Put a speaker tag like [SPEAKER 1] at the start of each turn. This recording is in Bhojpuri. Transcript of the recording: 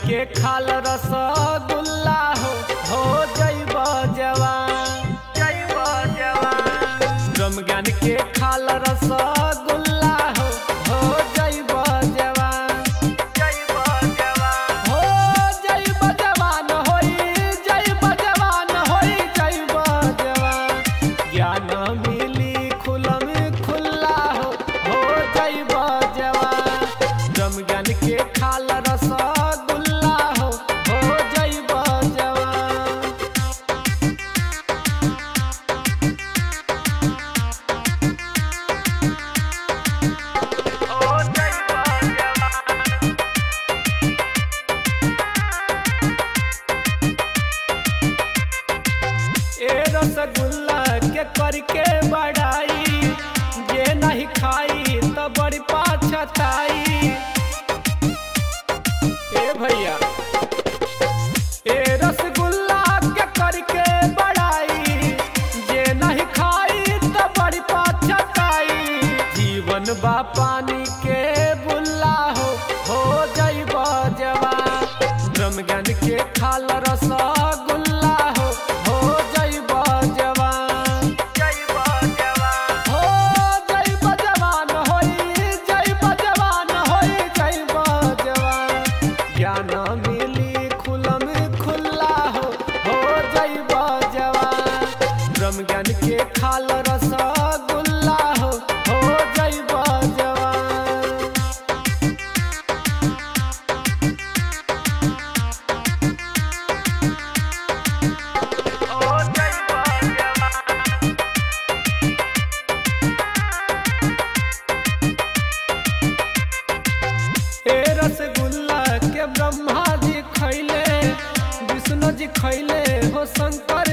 [SPEAKER 1] के खाल रसगुल्ला हो हो जैब जवान जैब जवान रमजान के खाल रसगुल्ला हो हो जैब जवान जैब जवान हो जैब जवान होई जैब जवान होई जैब जवान ज्ञान मिली खुलम खुल्ला हो हो जैब जवान रमजान के खाल रसगुल्ला हो हो जैब जवान हो जैब जवान ए रसगुल्ला के करके बढ़ाई जे नहीं खाई तो बड़ी पाछताई ए भैया ए रसगुल्ला के करके बढ़ाई जे नहीं खाई तो बड़ी पाछताई जीवन बा पानी के बुल्ला हो हो जैब जवान रमजान के खाल रसगुल्ला हो हो जैब जवान जैब जवान हो जैब जवान होई जैब जवान होई जैब जवान ज्ञान मिली खुलम खुल्ला हो हो जैब जवान रमजान के खाल रसगुल्ला हो हो जैब जवान हो जैब जवान ए रसगुल्ला के ब्रह्मा जी खैले विष्णु जी खैले हो शंकर